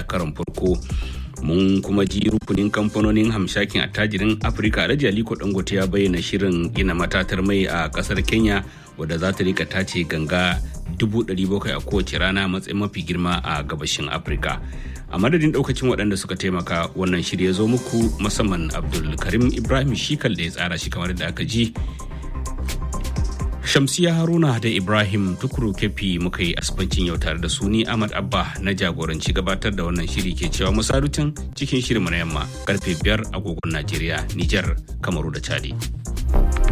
karon farko mun kuma ji rukunin kamfanonin hamshakin attajirin afirka alhaji aliko dangote ya bayyana shirin gina matatar mai a kasar kenya wadda za ta rika tace ganga 700,000 a kowace rana matsayin mafi girma a gabashin afirka a madadin daukacin waɗanda suka taimaka wannan shirya ya zo muku musamman abdulkarim ibrahim shikal da ya tsara shi kamar da aka ji Shamsiya Haruna da Ibrahim Tukuru Kefi muka yi asibancin yau tare da su ni Ahmad Abba na jagoranci gabatar da wannan shiri ke cewa musarutin cikin shirin na yamma karfe biyar agogon Najeriya, Nijar, Kamaru da Chadi.